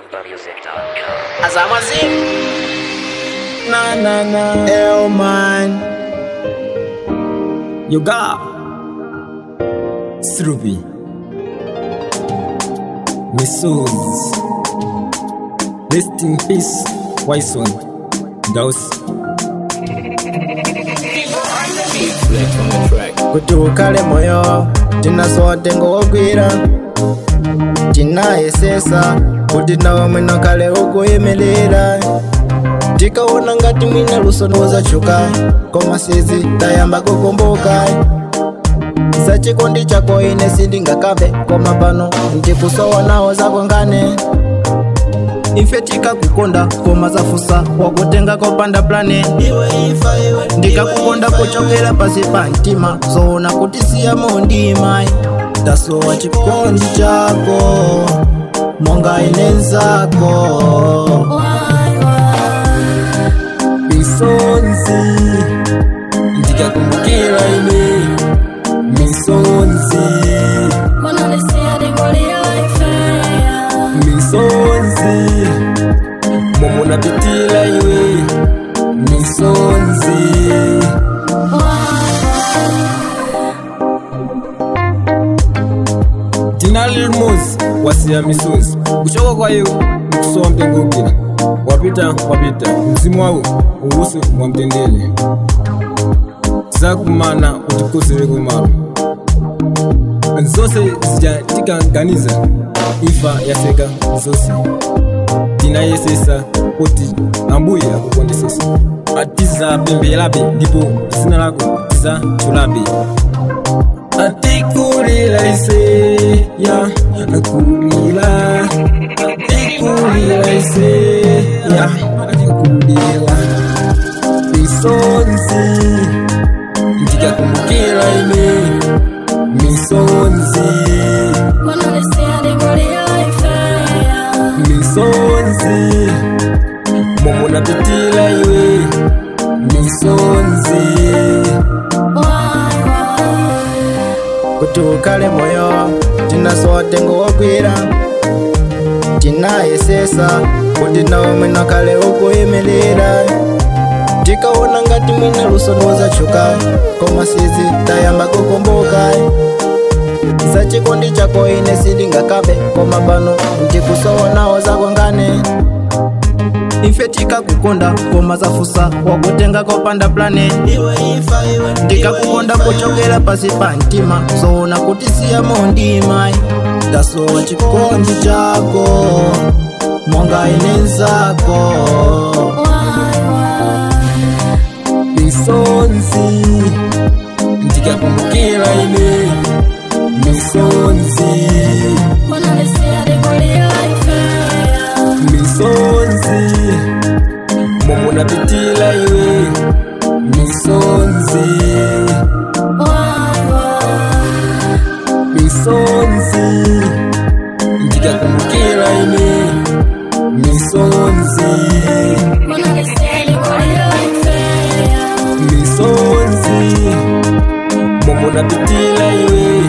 ZambiaMusic.com. Azamazim. Na na na. Hell man. You got Sruby. Missiles. Rest in peace, Wyson. Dose. kuti ukale moyo tinasote ngowogwira tinayesesa kuti nawe mwino kale ukuyimirira tikaona ngati mwina lusono wazachuka koma sizi tayamba kukumbuka za chikondi chako ine sindingakambe koma pano ndikusowa nawo zakwangane ife tikakukonda koma zafusa wakutenga kopanda plane ndikakukonda kuchokera pasi pa mtima zoona kuti siyamo ndimai tasowa chikondi chako monga ine nzako Misonzi. Ndikakumbukira ine. Misonzi. Misonzi. Momo napitila iwe. Misonzi. Tina Lil Moose wasiya misonzi kuchoka kwayo kusowa mtengukira wapita wapita mzimu wawo uwusi mwamtendele zakumana utikosere kumalo zose zijatikanganiza ifa yaseka zose tinayesesa kuti ambuye akukondesesa atizapembelabe ndipo zina lako tizachulabe atikulila ise ya akulila atikulila ise ya akulila misonzi ndikakumbukila ine misonzi misonzi momo napitila iwe misonzi kuti ukale moyo tinasote ngowogwira tinayesesa kuti nawe mwino kale ukuyimirira tikaona ngati mwina lusono wazachuka koma sizi tayamba kukumbuka za chikondi chako ine sindingakambe koma pano ndikusowa nawo zakwangane ife tikakukonda koma zafusa wakutenga kopanda plane ndikakukonda kuchokera pasi pa mtima zoona kuti siyamo ndimai ndasowa chikondi chako monga ine nzako misonzi ndikakumbukira ine misonzi misonzi momo napitila iwe misonzi misonzi ndikakumbukira ine misonzi misonzi momo napitila iwe